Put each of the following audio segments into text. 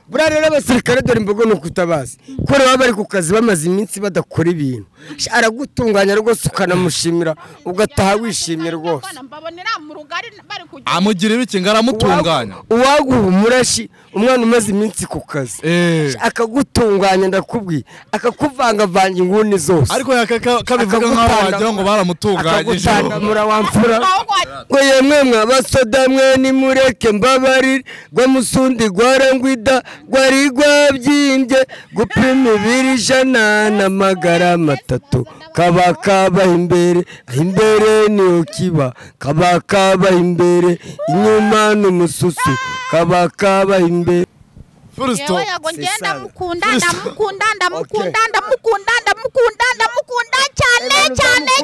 buriya rero abasirikare dore imbogo ni ukutabazi kubera baba bari ku kazi bamaze iminsi badakora ibintu aragutunganya rwose ukanamushimira ugataha wishimye rwose mbabonera mu rugari bari kujya amugira ibiki ngo aramutunganya uwaguha umurashi umwana umaze iminsi ku kazi Eh. akagutunganya ndakubwiye akakuvangavanga inguni zose ariko yaka- kabivuga nk'aho Akagutanga- wagira ngo baramutunganyije akagutandamura wamfura ahubwo ngo yemwe mwabasoda mwe nimureke mbabarire rwamusundi rwarangwida rwari rwabyimbye gupima ibiri ijana n'amagara matatu kaba kabaha imbere aho imbere niho kiba kaba kabaha imbere inyuma n'umususu kaba kabaha imbere furisito yewe yago ngiye Sisana. ndamukunda Full stop. ndamukunda ndamukunda Okay. ndamukunda ndamukunda ndamukunda cyane cyane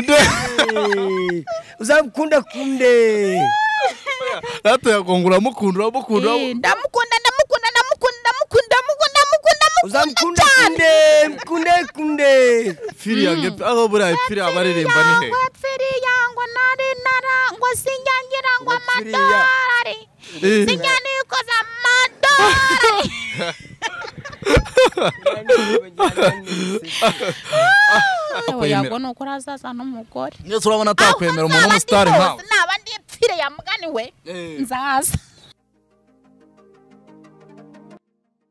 cyane uzamukunda kunde rata yakongura amukunda uramukunda Eh, ndamukunda ndamukunda ndamukunda ndamukunda ndamukunda ndamukunda ndamukunda uzamukunda cyane kunde kunde kunde firi yange aho buriya firi abaririmba ni he Yangwa pfiri yangwa nari narangwa sinyangirango Wapfiri ya- amadolari Eh. sinyanikoza amadolari yewe Akwemera. yago ni ukuri azaza n'umugore ndetse urabona atakwemera umuntu w'umusitari nkawe naba ndi pfire ya mugani we Eh. nzaza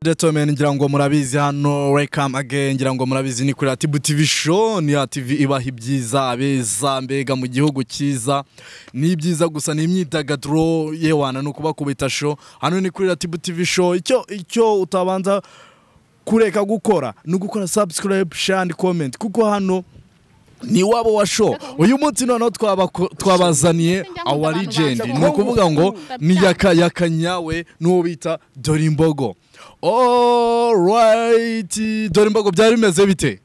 Gentlemen ngira ngo murabizi hano welcome again ngira ngo murabizi ni kuri Atibu TV show ni Ativi ibaha ibyiza abeza mbega mu gihugu cyiza ni ibyiza gusa ni imyidagaduro yewana no kubakubita show hano ni kuri Atibu TV show icyo icyo utabanza kureka gukora ni ugukora subscribe share and comment kuko hano ni wabo wa show uyu munsi noneho twabako- twabazaniye awa legend ni ukuvuga ngo ni yaka yaka nyawe n'uwo bita dore imbogo alright dore imbogo byari bimeze bite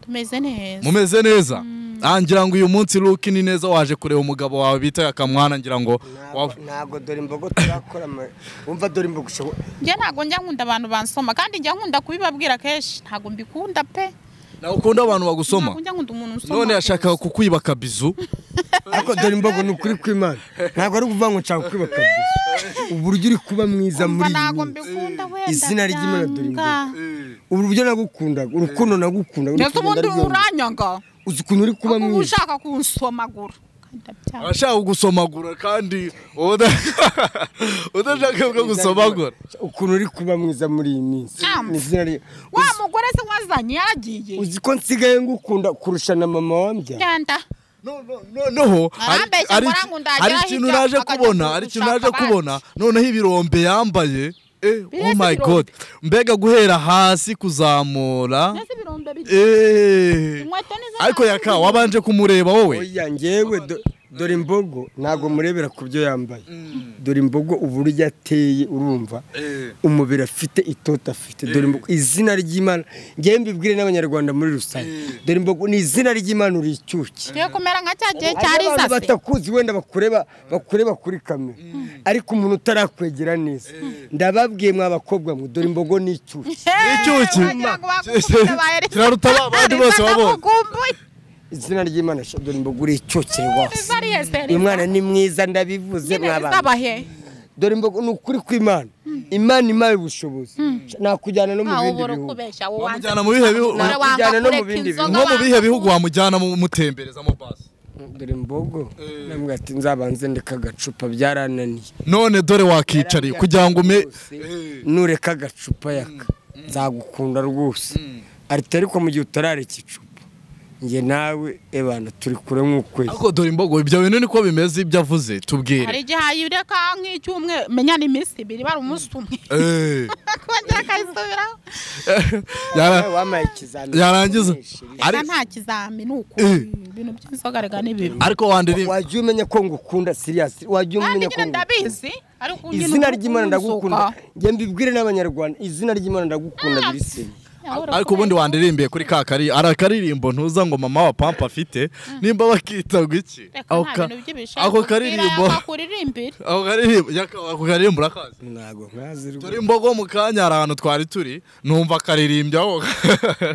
tumeze neza mumeze neza Ah, ngira ngo uyu munsi luki ni neza waje kureba umugabo wawe bita yakamwana ngira ngo wa- ntabwo dore imbogo turakora ama- wumva dore imbogo ushobora njye ntabwo njya nkunda abantu bansoma kandi njya nkunda kubibabwira kenshi ntabwo mbikunda pe nawe ukunda abantu bagusoma ntabwo njya nkunda umuntu unsoma none yashakaga gusa. kukwiba akabizu ariko dore imbogo ni ukuri kw'imana ntabwo ari ukuvuga ngo nshaka kwiba kabisa uburyo uri kuba mwiza muri Umva ntabwo iyi minsi mbikunda wenda Izina ry'Imana dore imbogo. byanga. uburyo nagukundaga urukundo nagukundaga ndetse urukundo ubundi ndarwemera. uranyanga uzi ukuntu uri kuba uba mwiza ushaka kunsomagura Kandi ndabyanga. arashaka kugusomagura kandi wowe uda- udashaka bwo gusomagura ukuntu uri kuba mwiza muri iyi minsi Ah. Ni izina rye. wa mugore se wazanye yaragiye uzi ko nsigaye ngukunda kurusha na mama wambya genda No- no- noneho hari- Arambeshya hari- ngo arangundagiraho hari ikintu ibyo naje akajya kubona hari ikintu naje kugushaka kubona noneho ibirombe yambaye eh, oh Bireze my ibirombe. god mbega guhera hasi kuzamura mbese ibirombe biri eh, inkweto ni zo ariko yaka wabanje kumureba wowe oya ngewe do- dore imbogo ntabwo murebera ku byo yambaye dore imbogo uburyo ateye urumva umubiri afite itoto afite dore imbogo izina ry'imana ngewe mbibwire n'abanyarwanda muri rusange dore imbogo ni izina ry'imana uri icyuki tugiye kumera nka cya gihe cya Hari abantu riza se batakuzi wenda bakureba bakureba kuri kamera ariko umuntu utarakwegera neza ndababwiye mwa bakobwa mwe dore imbogo ni icyuki icyuki kiraruta ba- abandi bose wabonye izina ry'imana sha, dore imbogo uri icyuki rwose uyu bahereza mwana ni mwiza ndabivuze mwabana bahe dore imbogo ni ukuri kw'imana imana impaye ubushobozi nakujyana no mu ntawe bindi ubura bihugu ukubeshya Wamujyana mu bihe bihu- Wamujyana no mu bindi bihugu. nko mu bihe bihugu wamujyana mu- mutembereza mu basi dore imbogo nambwira ati nzabanze ndeka agacupa byarananiye none dore wakicariye kugira ngo ume Eh, nureka agacupa yaka nzagukunda rwose ariko ariko mu gihe utarareka icupa njye nawe ebana turi kure nk'ukwezi ariko dore imbogo ibyo bintu niko bimeze ibyo avuze hari tubwire igihe ayireka nk'icyumweru menya ni iminsi ibiri bari umunsi umwe Eh, akongera akayisubiraho yara- Nawe wampaye ikizamini yarangiza Asa ari nta kizami ni uko Eh. ibintu by'inzoga rega ni bibi ariko wandiri wajya umenya ko ngukunda siriyasi wajya kandi umenya ko nyine ngukunda ndabizi ariko nyine izina uko ry'imana ndagukunda ukunzuka. njye mbibwire n'abanyarwanda izina ry'imana ndagukunda biri seri Yahora ariko ubundi wandirimbiye kuri ka kari ari akaririmbo ntuza ngo mama wa pampa afite nimba bakita ngo iki Reka ako nta ka- bintu by'ibishaka, ako ubwira karirimbo yakuririmbire. ako karirimbo yaka- ako karirimbo urakazi ntabwo nkazi rwose dore imbogo mu kanya hari ahantu twari turi numva akaririmbya aho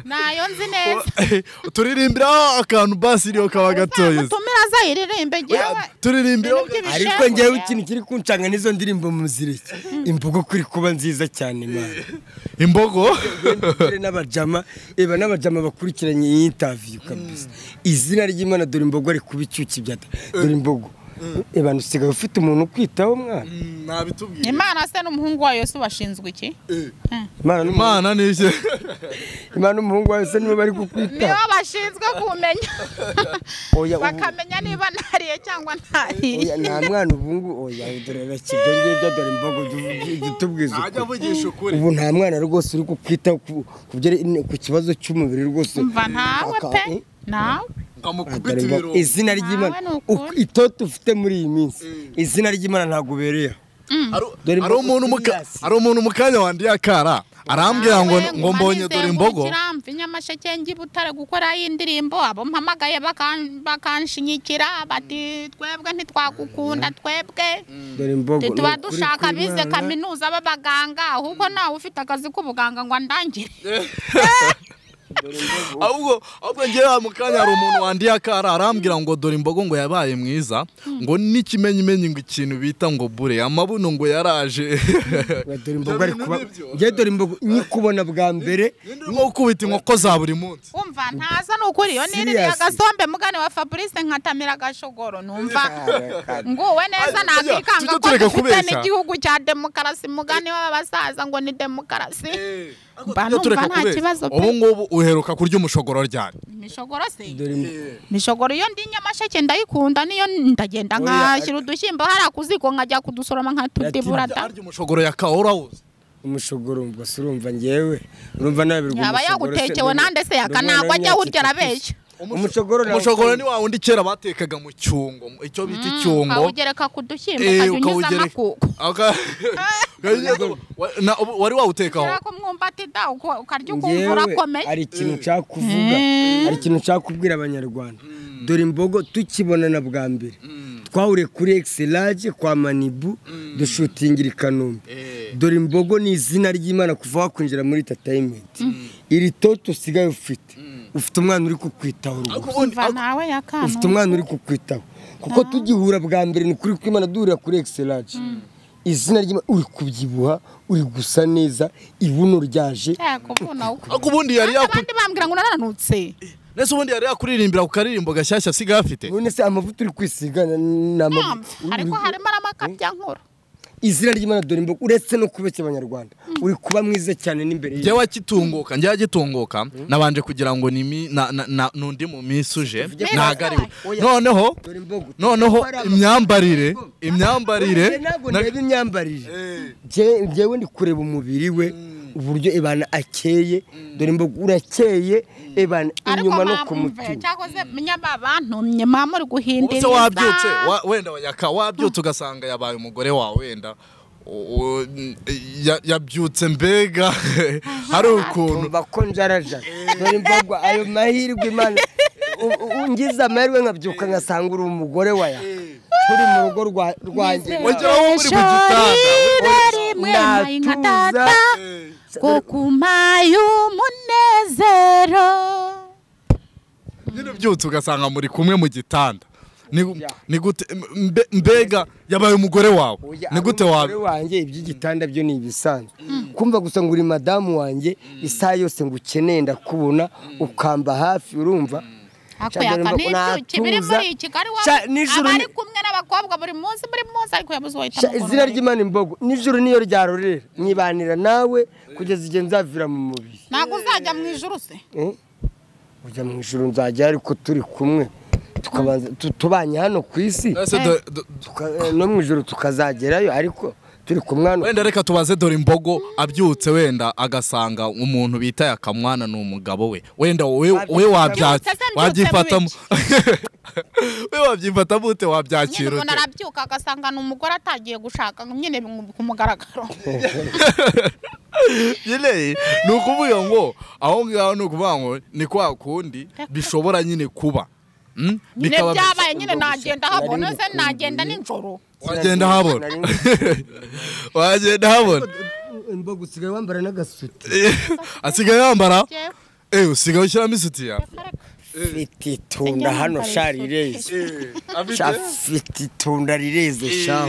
nayo nzi neza turirimbiraho akantu basi iriho kaba gatoya utume itaraza iririmbe ngewe turirimbe ibintu by'ibishengwe ariko ngewe ikintu kiri kuncanga n'izo ndirimbo muziriki imvugo kuri kuba nziza cyane mwana imbogo dore n'abajama eba n'abajama bakurikiranye iyi interview kabisa izina ry'imana dore imbogo ari kuba icyuki bya dore imbogo eba usigaye ufite umuntu ukwitaho mwana nabitubwiye imana se n'umuhungu wayo se bashinzwe iki imana n'umu- imana nishye imana n'umuhungu wawe se nibo bari nibo kukwitaho bashinzwe kumenya Oya, ubu- bakamenya niba ntariye cyangwa ntariye Oya, nta mwana ubu ngubu oya dore bakibyo ngibyo dore imbogo tubwiza ukuri avugisha ukuri ubu nta mwana rwose uri kukwitaho ku- ku byere- ku kibazo cy'umubiri rwose mva ntawe Aka- pe eh? nawe nkamukubita ibiro Agaragara- izina ry'imana Nawe ni ukuri. uku- itoto ufite muri iyi minsi izina ry'imana ntabwo ubereye Hari- Dore hari imbogo umuntu mu ka- z'imyasi. hari umuntu mu kanya wandiye akara arambwira ngo ngo mbonye dore imbogo mva inyamasheke ngi butare gukora y'indirimbo abo mpamagaye bakan- bakanshinyikira bati twebwe ntitwagukunda twebwe dore imbogo ni tuba ukuri dushaka bize kw'Imana. kaminuza b'abaganga ahubwo nawe ufite akazi k'ubuganga ngo andangire ahubwo ahubwo ngewe mu kanya hari umuntu wandiye akara arambwira ngo dore imbogo ngo yabaye mwiza ngo n'ikimenyimenyi ngo ikintu bita ngo bure amabuno ngo yaraje Oya, dore imbogo Ibyo ari bintu kuba nibyo. njye dore imbogo nyikubona bwa mbere nko kubita inkoko za buri munsi umva ntaza ni ukuri iyo niririye Serious. agasombe mugane wa fabrice nkatamira agashogoro numva nguwe neza Ajya, nakikanga tujye ko tureka dufite kubeshya. n'igihugu cya demokarasi mugane w'abasaza ngo ni demokarasi mba Tujya tureka numva nta kubeshya. kibazo pe ubu ngubu uheruka kurya umushogoro ryari imishogoro se dore imbogo mishogoro iyo ndi nyamasheke ndayikunda niyo ndagenda Oya, nkashyira udushyimbo hariya ku ziko nkajya kudusoroma nkatudibura da arya umushogoro ya kawurawuzi umushogoro gusa urumva njyewe urumva nawe birwa yaba yagutekewe nande se yaka ntabwo ajya awurya arabeshya umushogoro nawo- umushogoro ni wa wundi kera batekaga mu cyungo mu- icyo bita icyungo ukawugereka ku dushyimbo Eh, ukajya unyuzamo ukawugereka- akuko Aka- Ukawugereka- wa- na- ubu- wari wawutekaho kubera ko umwumbati da uko- ukarya ukumva Njyewe, urakomeye hari ikintu nshaka kuvuga hari ikintu nshaka kubwira abanyarwanda dore imbogo tukibonana bwa mbere twahuriye kuri egiselage kwa manibu dushutingira i kanombe dore imbogo ni izina ry'imana kuva wakwinjira muri tatayimenti iri toto usigaye ufite ufite umwana uri kukwitaho rwose umva nawe yakanu ufite umwana uri kukwitaho kuko tugihura bwa mbere ni kuri kwimana duhurira kuri egiselage izina ry'imana uri kubyibuha uri gusa neza ibuno ryaje yakuvuna uko ariko ubundi yari yakuri abandi bambwira ngo narananutse nese ubundi yari yakuririmbira ku karirimbo gashyashya asigaye afite none se amavuta uri kwisiga na- ni amavuta ariko harimo n'amakabyankuru izina ry'imana dore imbogo uretse no kubeshya abanyarwanda uri kuba mwiza cyane n'imbere njyewe akitunguka njyewe agitunguka nabanje kugira ngo ni mi- na- na- na- n'undi mu minsi uje nagariwe noneho dore imbogo noneho imyambarire imyambarire ntabwo na- ndeba imyambarire Jye- njyewe ndi kureba umubiri we uburyo ibana akeye dore imbogo urakeye ibana ariko inyuma no ku mamve mutima cyakoze munyababa ntumye mama uri ubu se guhindiriza wabyutse wa- wenda yaka wabyutse ugasanga yabaye umugore wawe wenda u- u- ya- yabyutse mbega hari ukuntu umva ko njarajara dore imbogo ayo mahirwe imana u- u- ngize amahirwe nkabyuka ngasanga uri umugore waya turi mu rugo rwa- rwanjye wagera wowe uri mu Ijoro gitanda rimwe Natuza. nayi nka data ko kumaye umunezero nyine ubyutse ugasanga muri kumwe mu gitanda Ni- ni gute mbe- mbega yabaye umugore wawe Oya, ni ari gute umugore wawe wanjye iby'igitanda byo ni ibisanzwe kumva gusa ngo uri madamu wanjye isaha yose ngo ukeneye ndakubona ukamba hafi urumva ako Cyangwa yaka nimba n'ibyuki biri unatuza. muri kigali Sha- nijoro abari ni- kumwe n'abakobwa buri munsi buri munsi ariko yabuze Sha, wahita izina ry'imana imbogo nijoro niyo ryarorera mwibanira nawe kugeza igihe nzavira mu mubiri ntabwo uzajya mu ijuru se Eh? ujya mu ijoro nzajya ariko turi kumwe tukabanza tu- tubanye hano ku isi Ese do- do- tuka- eh, no mu ijoro tukazagerayo ariko turi kumwe hano wenda reka tubaze dore imbogo abyutse wenda agasanga umuntu bita yakamwana ni umugabo we wenda wowe wowe wabyaki- Sasa mbyutse wabyifatamo we wabyifatamo ute nyine wabyakira umuntu ute arabyuka agasanga ni umugore atagiye gushaka ngo nyine bimu- ku mugaragaro nyine ni ukuvuga ngo aho ngaho ni ukuvuga ngo ni kwa kundi bishobora nyine kuba Mm? nyine Bikaba- byabaye nyine nagenda habona se nagenda nijoro wagenda habona Nari- wagenda habona imbogo usigaye wambara n'agasuti asigaye yambara Jewe, ewe usigaye ushyiramo isutiya reka reka. afite itunda hano sha rireze sha afite itunda rireze shawa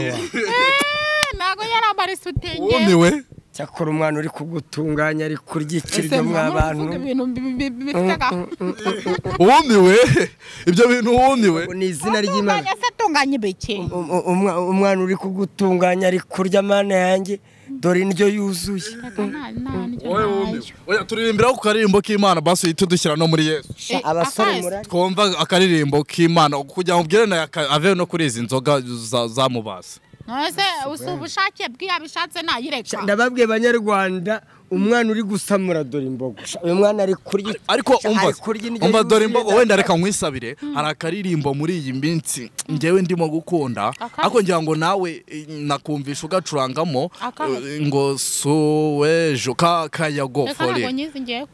ntabwo yari amarisutenge wumiwe cyakora umwana uri kugutunganya ari kuryikirwa mwa abantu ibintu bi- bi- bi- bifite agafu wumiwe ibyo bintu wumiwe Ngo ni izina ry'imana tunganya se tunganya ibiki Um- um- umwa- umwana uri kugutunganya ari kurya mana yanjye dore indyo yuzuye Nta- nta ndyo wowe nayo. wumiwe oya turirimbira ku karirimbo k'imana basuye tudushyira no muri yesu Sha, Eh, abasore akazi. murari twumva akaririmbo k'imana kugira ngo ubwire nawe aka- ave no kuri izi nzoga za- zamubasa nose usi ubushake bw'iyabishatse nayireka ndababwiye banyarwanda umwana uri gusamura dore imbogo Sha, uyu mwana ari kurya ariko Sha, umva ari kurya indyo umva yuzuye, dore imbogo wenda reka nkwisabire hari akaririmbo muri iyi minsi ngewe ndimo gukunda ariko ngira ngo nawe eh, nakumvisha ugacurangamo Akahe? eh, ngo suwejo ka kayago reka ntabwo fore nyizi ngewe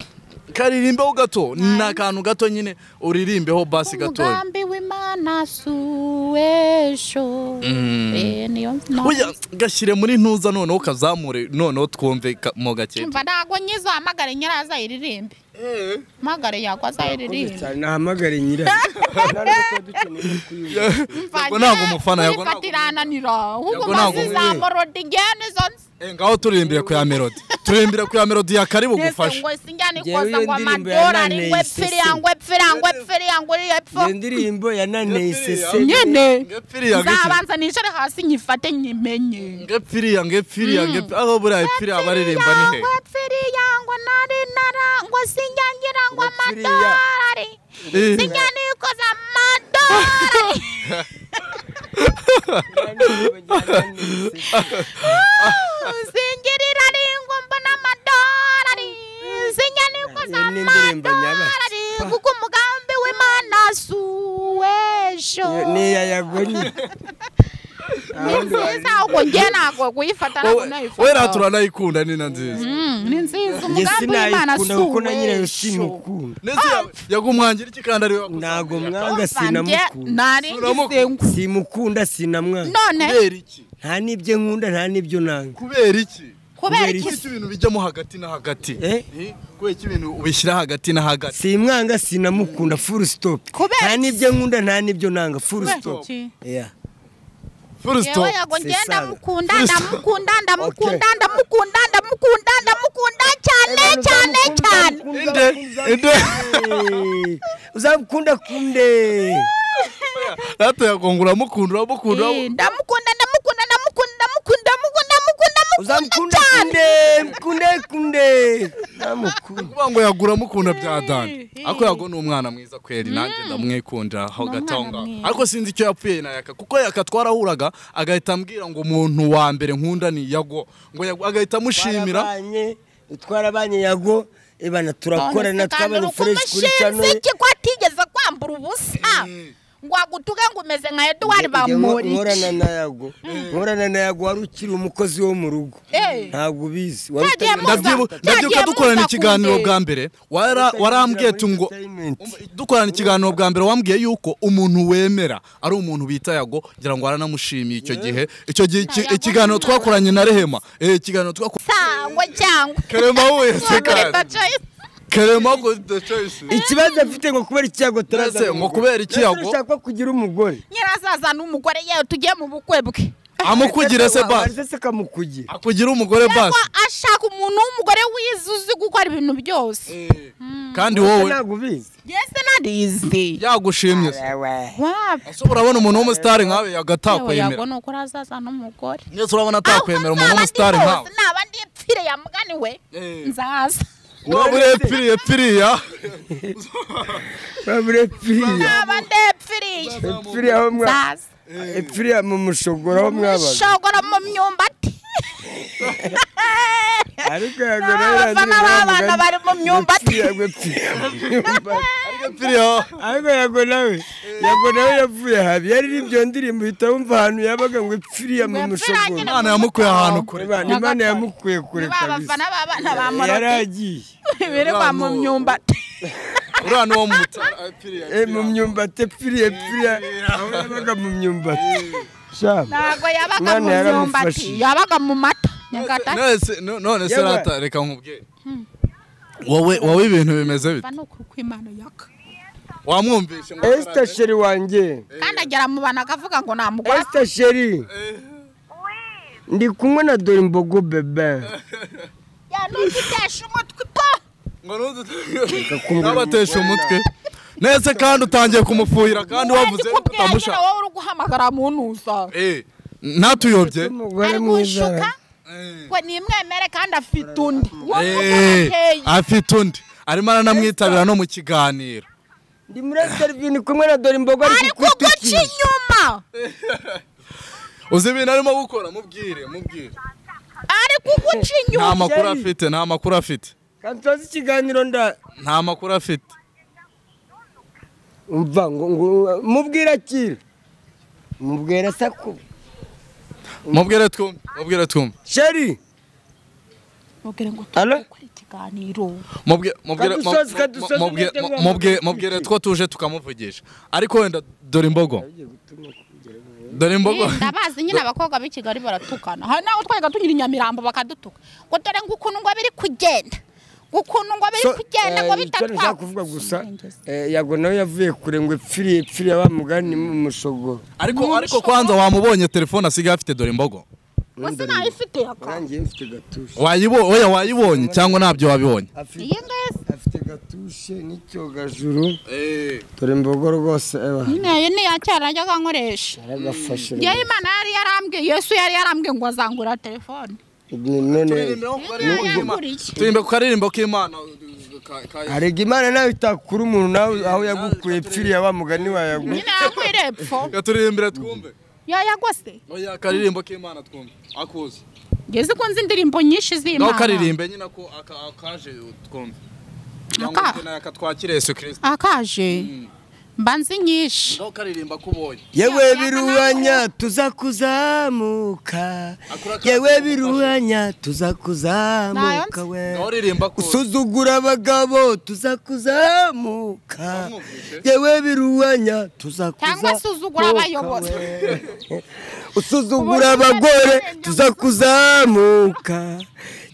karirimbeho gato ni akantu gato nyine uririmbeho basi gatoya umugambi w'imana suwesho Eh, niyo mpamvu. Oya, gashyire muri ntuza noneho ukazamure noneho twumve ka- mo gake umva ntabwo nyizi uhamagare nyiraza iririmbe mpagare yagwa azayiririmbe cyane nahamagare nyirayo Yagwa ntabwo umufana, yagwa ntabwo- irananira ahubwo Yagwa ntabwo mazizamurundi ngene izo Eh, ngaho turirimbire ku ya melody turirimbire ku ya melody ya karibu nese gufasha ngo sinjyane Njyewe ikoza iyo ngo ndirimbo amadorari yananiye ngo iseseme. epfiri yangu epfiri yangu epfiri yangu epfo ndirimbo yananeye isese nyene ngepfiriya gake nzabanza nicare hasi nyifate nyimenye ngepfiriya ngepfiriya ngepfiriya aho buriya epfiriya abaririmba ni he Ngo epfiri yangu nari narangwa sinjya ngira ngo Epfiri ya- amadorari Eh. sinjya nikoza amadorari singirira ringo mbona amadorari sinjya nikoza Iyo ni indirimbo nyabaki. amadorari kuko umugambi w'imana suwesho niya yagonye ni nziza ubwo njye ntabwo kuyifata ntabwo nayifata wera turanayikunda ni na nziza Mm, ni nziza njye umugambi w'imana sinayikunda kuko na nyirayo suwesho simukunda ndetse yagumwangira iki kandi ari ntabwo mwanga Vanjye sinamukunda nari Uramukunda. ngisengu simukunda sinamwanga none kubera iki nta n'ibyo nkunda nta n'ibyo nanga kubera iki kubera kubera iki iki? kuko ibintu bijyamo hagati na hagati Eh? Eh, kubera ko ibintu ubishyira hagati na hagati simwanga sinamukunda full stop Kubera nta n'ibyo nkunda nta n'ibyo nanga full Kubera stop iki? Yeah. full yewe stop yago njye c'est ça. ndamukunda Full stop. ndamukunda ndamukunda Okay. ndamukunda ndamukunda ndamukunda cyane cyane cyane inde inde Eh, uzamukunda kunde rata yagonga uramukunda uramukunda Eh, ndamukunda ndamukunda ndamukunda ndamukunda ndamukunda ndamukunda uzamukunda kunde kunde kunde namukunda kuvuga ngo yagura mukunda bya dani ariko yago ni umwana mwiza kweri nanjye ndamwikundira hagati aho umwana ngaho mwiza. ariko sinzi icyo yapfuye na yaka kuko yaka twarahuraga agahita ambwira ngo umuntu wa mbere nkunda ni yago ngo Yago- agahita amushimira Twarabanye, twarabanye yago ibana turakorana twabanye fresh kuri channel umushinzi iki ko atigeze kwambura ubusa ngo agutuke ngo umeze nka eduwari Njye nko- bamuri nkorana na yago nkorana na yago wari ukiri umukozi wo mu rugo Eh. ntabwo ubizi Cyagiye muza. Ndabyibu- Cyagiye ndabyibuka dukorana muza ikiganiro kundeba. bwa mbere wara- Utanyinjira muri warambwiye ngo entertainment. dukorana ikiganiro bwa mbere wambwiye yuko umuntu wemera ari umuntu bita yago ngira ngo waramushimiye icyo gihe icyo gihe iki- Yago ikiganiro ni twakoranye na rehema Eh, ikiganiro twakoranye sangwa cyangwa Karema huye se kandi. kerema ngo ikibazo afite ngo kubera iki yago Ese, ngo kubera iki Yago? ushaka kugira umugore nyirazaza n'umugore yewe tugiye mu bukwe bwe amukugire se basi se kamukugira akugira umugore ko basi ashaka umuntu w'umugore wizuzi gukora ibintu byose kandi wowe wowe ntabwo ubizi yese narizi yagushimye se Wewe. wapi ese urabona umuntu w'umusitari nkawe yago yewe yago atakwemera ni uko urazaza n'umugore ndetse urabona atakwemera umuntu w'umusitari nkawe naba ndi epfire ya mugani we Eh. nzaza waba uri epfiriya epfiriya babure piriya naba ndi epfiriye piriya aho mwa nzaza piriya mu mushogoro aho mwabaga shogora mu myumbati ariko yago nawe abafana b'abana bari mu myumbati yago piriya mu myumbati. epfiriya ariko yago nawe yago nawe yavuye habi yari ibyo ndirimbo uhita wumva ahantu yabaga ngo piriya mu Ngo pfiriya mushogoro nyine imana yamukuye ahantu kure Imana- imana yamukuye kure ba kabisa bafana b'abana ba yari moroti agiye birirwa mu myumbati uri hano wo mu mutara epfiriya Eh, mu myumbati epfiriya epfiriya aho yabaga mu myumbati shama ntabwo yabaga Imana mu myumbati yaramufashije. yabaga mu mata nyagatare Nese- no- none se Yewe. rata reka nkubwire wowe wowe ibintu bimeze bite ni ukuri kw'imana yaka wamwumvishe ngo esita sheri wanjye kandi agera mu bantu akavuga ngo namugora esita sheri ndi kumwe na dore imbogo bebe yanutitesha umutwe po ngo ntabateshe umutwe nese kandi utangiye kumufuhira kandi wavuze ko utamusha utamushaka wowe uri guhamagara muntuza Eh, ntatuyobye umugore ari gushuka mwiza ngo nimwemere kandi afite undi wowe Eh, urateye afite undi arimo aranamwitabira no mu kiganiro ndi muri esita kumwe na dore imbogo ari ariko gukubita guca iki inyuma uzi ibintu arimo gukora mubwire mubwire ariko guca nta inyuma makuru afite nta makuru afite kandi tuzi ikiganiro nda nta makuru afite umva ngo ngo mubwire akira mubwira saku mubwire twumve mubwire twumve sheri mubwire ngo Alo? tukore ikiganiro Mubwire- mubwire- mu- Kadusozi, mu- kadusozi, mubwire- umutego mu- wa mubwire- mutego. mubwire two tuje tukamuvugisha ariko wenda dore imbogo dore imbogo Eh, ndabazi nyine abakobwa b'i kigali baratukana hari n'aho twajyaga tunyura i nyamirambo bakadutuka ngo dore ngo ukuntu ngo biri kugenda ngo ukuntu ngo biri So, kugenda ngo eh, icyo nashaka kuvuga gusa Sinigeze. eh, yago nawe yavuye kure ngo epfiriye epfiriye wa mugani mu mushogo ariko ariko kwanza wamubonye telefone asigaye afite dore imbogo wese nayifite yaka nanjye mfite gatushe wayibo oya wayibonye cyangwa ntabyo wabibonye afite iyi ngiyi afite gatushe n'icyogajuru dore imbogo rwose eba nayo ni iya cyara najyaga nkoresha yaragafashe yewe imana yari yarambwiye yesu yari yarambwiye ngo azangura telefone ni- none Imana yanguriye turirimbe ku karirimbo k'imana ka- ka- arega imana nawe itakura umuntu nawe aho yagukuye epfiriye wa mugani wa yago nyine yangwire epfo ka turirimbire twumve yayagose oya akaririmbo k'imana twumve akuzi ngeze ko nzi indirimbo nyinshi nawe z'imana karirimbe nyine ako aka- akaje twumve cyangwa Aka- ufite n'aka twakira yesu kirisita akaje mba nzi nyinshi nawe ukaririmba ko ubonye yewe biruhanya tuza kuzamuka yewe biruhanya tuza kuzamuka we nawe uririmba ko usuzugura abagabo tuza kuzamuka yewe biruhanya tuza Cyangwa usuzugura abayobozi. we. usuzugura abagore tuza kuzamuka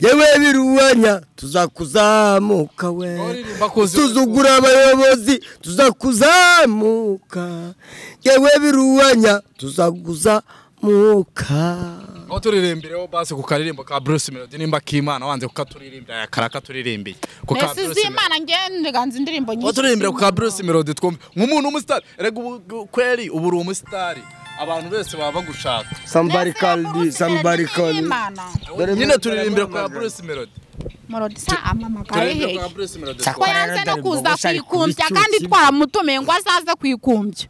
yewe biruhanya tuza kuzamuka we Uririmba ko uzi- usuzugura abayobozi tuza kuzamuka yewe biruhanya tuza kuzamuka aho turirimbireho basi ku karirimbo ka Bruce Melody nimba k'Imana wanze kukaturirimbira yakara katuririmbiye ku ka mbese Bruce Melody z'imana ngende ganza indirimbo aho nyinshi turirimbira ku ka Bruce Melody twumve nk'umuntu w'umusitari erega ubu ubu- kweri ubu uri umusitari abantu bose baba bagushaka sambari Mbese bakuru kandi usubira sambari ni kandi Imana. nyine turirimbira ku ka Bruce Melody Morodi sa amamagaye turirimbira hehe ku ka Bruce Melody Sa- ko twumve. yanze no kuza Bashari kwikumbya kubicucu. kandi twaramutumiye ngo azaze kwikumbya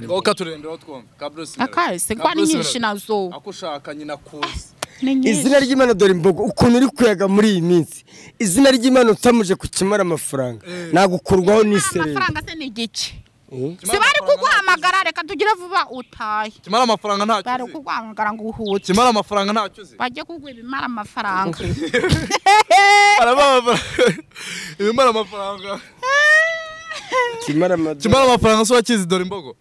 aho katuririmbiraho twumve ka Bruce Melody akahise Ka kuba ni Bruce nyinshi Melody. nazo ako ushaka nyine akuzi ni nyinshi izina ry'imana dore imbogo ukuntu uri kuyaga muri iyi minsi izina ry'imana utamuje kukimara amafaranga nagukurwaho n'isereri amafaranga se ni igice si bari kuguhamagara reka tugire vuba utahe kimara amafaranga ntacyo bari uzi kuguhamagara ngo uhuke kimara amafaranga ntacyo uzi bajye kuguha ibimara amafaranga Arabaha amafaranga ibimara amafaranga kimara amadorari kimara amafaranga se wakizi dore imbogo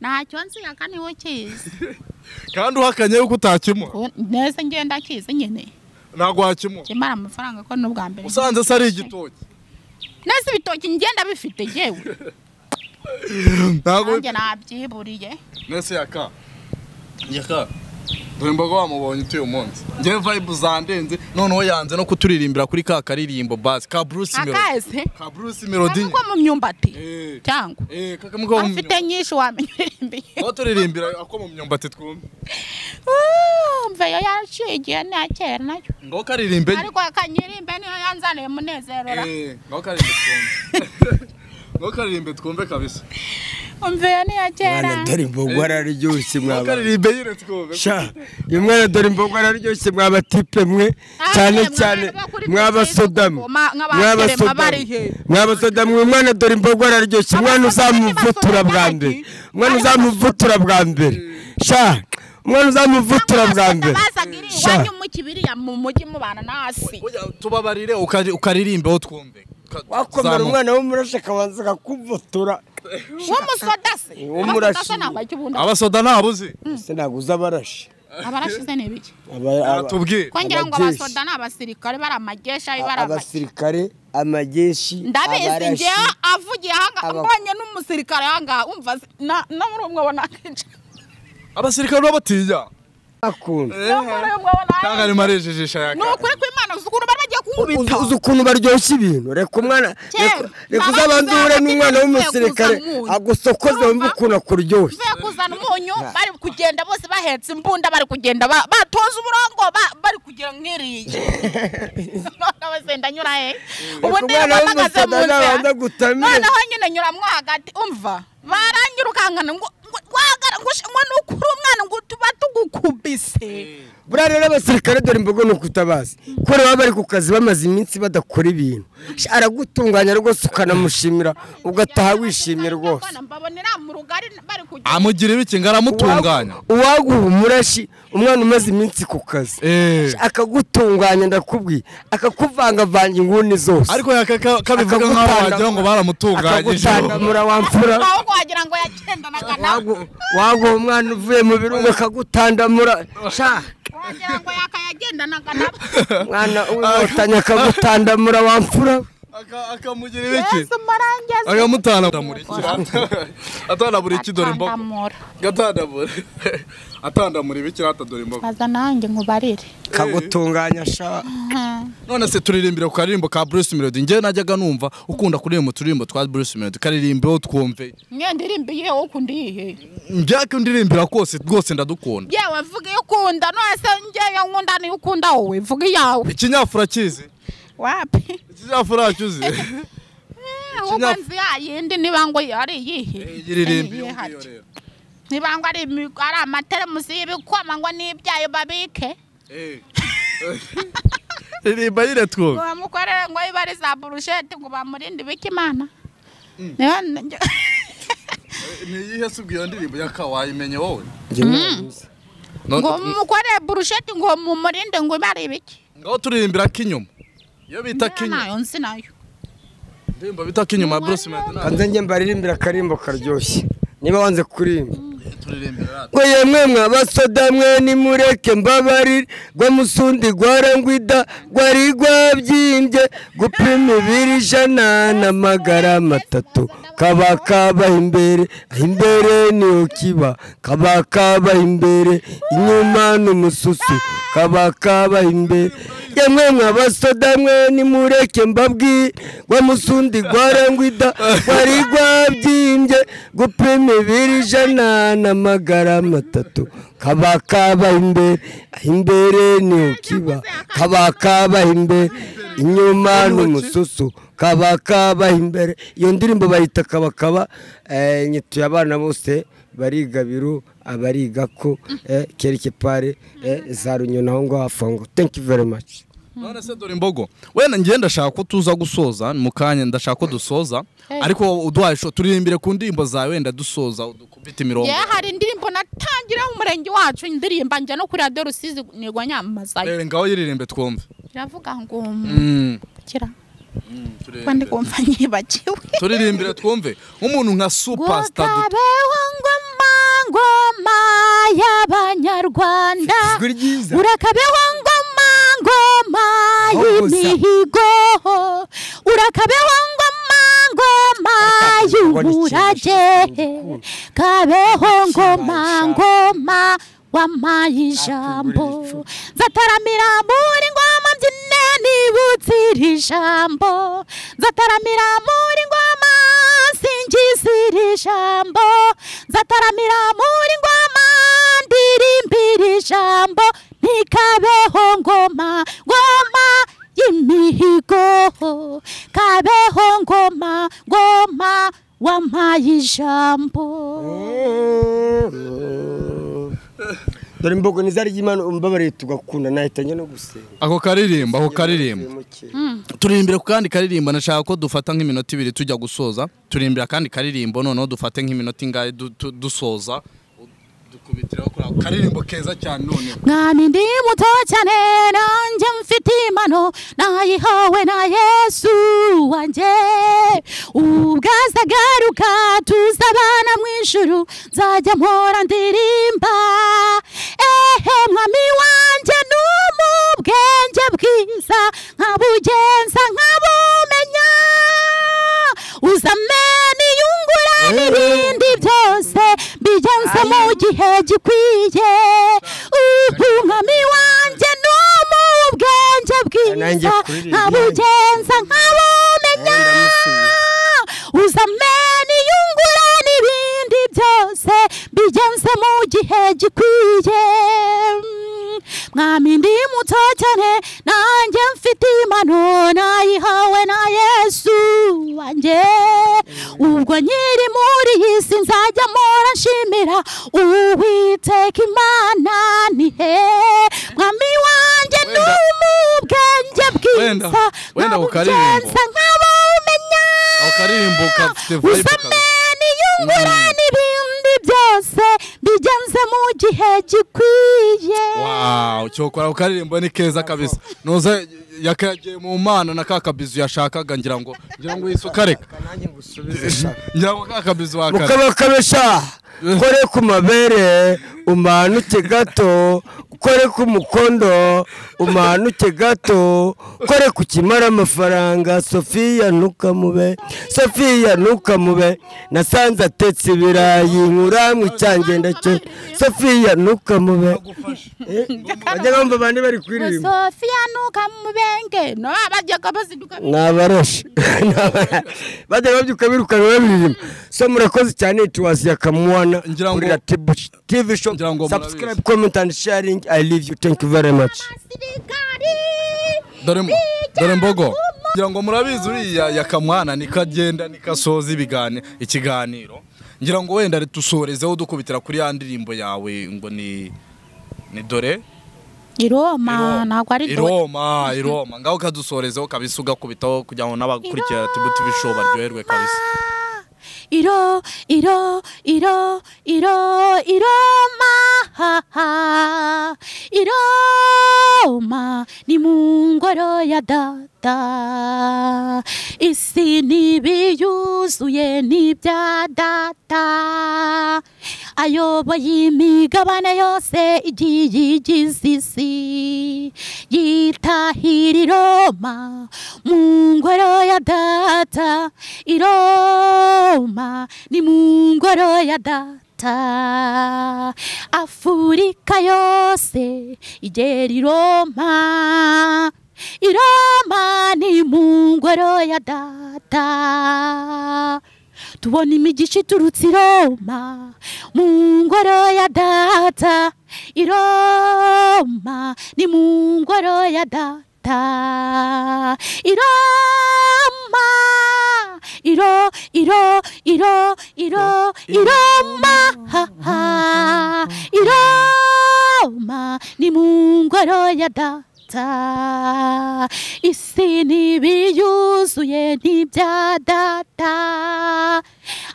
ntacyo nzi aka niwe kizi kandi uhakanye yuko utakimuha Ubu neza ngenda kizi nyine ntabwo wakimuha kimara amafaranga ko n'ubwa mbere usanze se ari igitoki neza ibitoki ngenda bifite yewe ntabwo nanjye nabyiburiye nese yaka yaka dore imboga wamubonye utuye umunsi ngewe vibe zandenze noneho yanze no kuturirimbira kuri ka karirimbo basi ka Bruce Melody akahese ka Bruce Melody ko mu myumbati Eh. cyangwa eh kakamo ko mu afite nyinshi wamenya uririmbiye aho turirimbira ako mu myumbati twumve mve yo yaciye igihe nta kera nayo ngo karirimbe ariko akanyirimbe niyo yanzaniye munezerora eh ngo karirimbe twumve ngo karirimbe twumve kabisa mve yo niyo kera mwana dore imbogo araryoshye ngo mwaba karirimbe nyine twumve sha uyu mwana dore imbogo araryoshye mwabatipe mwe cyane cyane mw'abasodamu mw'abasodamu mw'abasodamu uyu mwana dore imbogo araryoshye umwana uzamuvutura bwa mbere umwana uzamuvutura bwa mbere sha umwana uzamuvutura bwa mbere bazaga iri Sha. iwanyu mu kibiriya mu mujyi mubana nasi Oya, tubabarire ukari- ukaririmbeho twumve Ka- wakomera zamuka. umwana w'umurashi akabanza akakuvutura w'umusoda se W'umurashi. Amasoda se ntabwo akibunda abasoda ntabuzi ese ntabwo uza abarashi abarashize ni ibiki Aba- aba- aratubwire ko ngira ngo Abajeshi. abasoda ni abasirikare bari amajeshi ari bari amajeshi abasirikare amajeshi ndabizi abarashi. ngewe avugiye ahangaha Aba- mbonye n'umusirikare ahangaha umva si- na na muri umwe abona akenshi abasirikare babatinya akunda na muri umwe abona cyangwa arimo arejejisha ni yaka ukuri kw'imana uzi ukuntu bari bagiye kunkubita uzi uzi ukuntu baryoshya ibintu reka umwana Kera, reka- reka baba uzabanzure bavuze n'umwana bati, w'umusirikare "Ngiye kuzamuka." agusokoze wumve ukuntu akuryoshya uvuye kuzana umunyu bari kugenda bose bahetse imbunda bari kugenda ba- batoza umurongo ba- bari kugira nk'iriya none bose ndanyura he ubu Reka ndiyo umwana bahagaze mu w'umusaza nabanza nzira gutamira noneho nyine nyuramwo hagati umva baranyirukankana ngo ngo- wagara ngo ush- ngo ni ukuri umwana ngo tuba tugukubise buriya rero abasirikare dore imbogo ni ukutabazi kubera baba bari ku kazi bamaze iminsi badakora ibintu Sha, aragutunganya rwose ukanamushimira ugataha wishimye rwose mbabonera mu rugari bari kugenda amugira ibiki ngo aramutunganya Uwagu- uwaguha umurashi umwana umaze iminsi ku kazi Eh. Sha, akagutunganya ndakubwiye akakuvangavanga inguni zose ariko yaka- ka- kabivuga nk'aho Akagutanga- wagira ngo baramutunganyije akagutandamura wamfura aho wagira ngo yagendanaga nawe Wagu- waguha umwana uvuye mu birungo akagutandamura sha wagira ngo yakayagendanaga nawe mwana w'inkotanyi akagutandamura wamfura Aka- akamugira ibiki yesu marangezi akamutandamura atandamura iki dore imbogo Atandamura. atandamura atandamura ibiki rata dore imbogo baza nanjye nkubarire akagutunganya sha none se turirimbira ku karirimbo ka Bruce Melody njye najyaga numva ukunda kuririmba uturirimbo twa Bruce Melody karirimbeho twumve mwe ndirimbiye ukunda iyihe njya kundirimbira kose rwose ndadukunda yewe vuga iyo ukunda none se ngewe nkunda niyo ukunda wowe vuga iyawe ikinyafura kizi wapi ikinyafura cyuzi ahubwo nzi ya yindi niba ngo ari iyihe iririmbi Eh, yumve iyo hati. rero niba ngo ari imi- ari amateremusi y'ibikoma ngo n'ibyayo babike Eh. ririmba nyine twumve ngo bamukorere ngo iba ari za burusheti ngo bamurinde ibikimana Niba- ni iyihe se ubwo iyo ndirimbo yakawaye imenye wowe Njye ntabizi. No- ngo mukorere burusheti ngo mumurinde ngo ibe ari ibiki ngaho turirimbira k'inyuma iyo bita nayo k'inyuma nzi nayo indirimbo bita k'inyuma ya Bruce Melody ntabwo kanze njye mbaririmbira akarimbo karyoshye niba wanze kurimba turirimbira rata ngo yemwe mwabasoda mwe nimureke mbabarire ngo musundi gwarangwida gwari gwabyimbye gupima ibiri ijana n'amagara matatu kaba kabaha imbere aho imbere niho kiba kaba kabaha imbere inyuma n'umususu kaba kabaha imbere yemwe mwabasoda mwe nimureke mbabwire ngo musundi gwarangwida gwari gwabyimbye gupima ibiri ijana n'amagara matatu kaba kabaha imbere aho imbere niho kiba kaba kabaha imbere inyuma n'umususu kaba kabaha imbere iyo ndirimbo bayita kabakaba eh, nyituye abana bose bariga biru abariga ko eh, kereke pare eh, za runyoni aho ngaho hafi aho ngaho thank you very much none se dore imbogo wenda njye ndashaka ko tuza gusoza mu kanya ndashaka ko dusoza Hey. ariko uduhaye isho turirimbire ku ndirimbo zawe wenda dusoza udukubite imirongo ye hari indirimbo natangira mu murenge wacu indirimba njya no kuri radiyo rusizi nirwo nyamamazayo Eh, ngaho yiririmbe twumve iravuga ngo Mm, kira ko ndi turirimbire. kumva nyibagiwe turirimbire twumve nk'umuntu nka superstar du- Ukabeho ngoma ngoma y'abanyarwanda ijwi ryiza urakabeho ngoma ngoma Aho gusa. y'imihigo urakabeho ngoma ngoma Reka mbone ikintu y'umurage cy'ingukuru. kabeho ngoma Kibaye ijambo. ngoma wamaye ijambo icumu. nzataramira muri ngoma mbyine nibutse iri jambo nzataramira muri ngoma singize iri jambo nzataramira muri ngoma ndirimbira ijambo ntikabeho ngoma ngoma y'imihigo kabeho ngoma ngoma wamaye ijambo dore imbogo nizari ry'imana umbabarire tugakunda nahitanye no gusenga ako karirimbo ako karirimbo turirimbire ku kandi karirimbo nashaka ko dufata nk'iminota ibiri tujya gusoza turirimbira kandi karirimbo noneho dufate nk'iminota ingahe du- tu- dusoza dukubitiraho kuri ako karirimbo keza cyane noneho mwami ndi muto cyane nanjye mfite impano nayihawe na yesu wanjye ubwo azagaruka tuzabana mu ijuru nzajya mpora ndirimba ehe nkabugenza nkabugenza nkabumenya uzame niyungura n'ibindi byose bigenze mu gihe gikwiye umwami wanjye ni umubwenge Nanjye bwiza kuririmba. nkabugenza nkabumenya uzame niyungura n'ibindi byose bigenze mu gihe gikwiye mwami ndi muto cyane nanjye mfite impano nayihawe na yesu wanjye ubwo nyiri muri iyi si nzajya mpora nshimira uwiteka imana ni he mwami wanjye ni Wenda. umubwenge Wenda, bwiza wenda nkabugenza nkabumenya akaririmbo kafite vibe uzame niyungura n'ibindi byose bigenze mu gihe gikwiye wow cyokora ako karirimbo ni keza kabisa nuza yakagiye mu mana na ka kabizu yashakaga ngira ngo ngira ngo yisukareka nanjye ngusubize ngira ngo ka kabizu wakare mukabakabesha ukore ku mabere umanuke gato ukore ku mukondo umanuke gato ukore ku kimara amafaranga sofiya ntukamube sofiya ntukamube nasanze atetse ibirayi nkura mu cyangenda cye sofiya ntukamube bajya bumva abandi bari kuririmba sofiya ntukamubenge no bajyaga bazinduka ni abaroshi bajya babyuka birukanka baririmba so murakoze cyane tuwazi ya kamuwana Ngira ngo- kuri ratibu tv show Ngira ngo murabizi. subscribe comment and sharing i love you thank you very much abasirikari dore mu- dore mbogo ngira ngo murabizi uriya yakamwana nikagenda nikasoza ibigani- ikiganiro ngira ngo wenda dusorezeho dukubitira kuri ya ndirimbo yawe ngo ni ni dore i roma ntabwo ari i dore Roma i Roma ngaho kadusorezeho kabisa ugakubitaho kugira ngo n'abakurikira tibu tivi show baryoherwe kabisa iro iro iro iro iroma iroma ni mu ngoro ya data isi ntibiyuzuye n'ibya data ayoboye imigabane yose igiye igize isi yitahira iroma mu ngoro ya data iroma ni mu ngoro ya data afurika yose igera iroma iroma ni mu ngoro ya data tubona imigisha iturutse i Roma mu ngoro ya data i Roma ni mu ngoro ya data i Roma iro iro iro iro i Roma ha, ha. i Roma ni mu ngoro ya data data isi ntibiyuzuye n'ibya data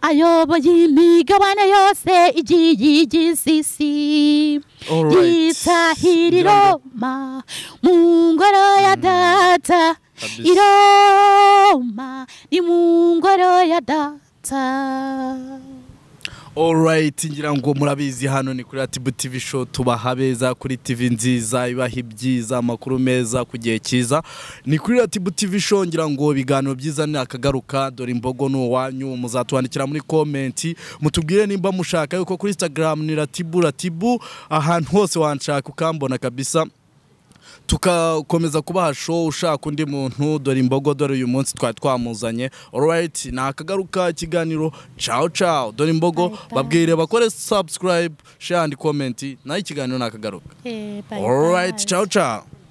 ayoboye imigabane yose igiye igize isi Alright. yitahira Ngira ngo- iroma mu ngoro ya data Kabisa. iroma ni mu ngoro ya data Alright, ngira ngo murabizi hano ni kuri Atibu TV show tubaha beza kuri TV nziza ibaha ibyiza amakuru meza ku gihe cyiza ni kuri Atibu TV show ngira ngo ibiganiro byiza ni akagaruka dore imbogo ni uwanyu muzatwandikira muri comment mutubwire nimba mushaka yuko kuri Instagram ni Ratibu Ratibu ahantu hose wanshaka ukambona kabisa tugakomeza kubaha show ushaka undi muntu dore imbogo dore uyu munsi twari twamuzanye alright ni akagaruka ikiganiro ciao ciao dore imbogo babwire bakore subscribe share and comment nayo ikiganiro ni akagaruka Eh, bye bye. alright ciao ciao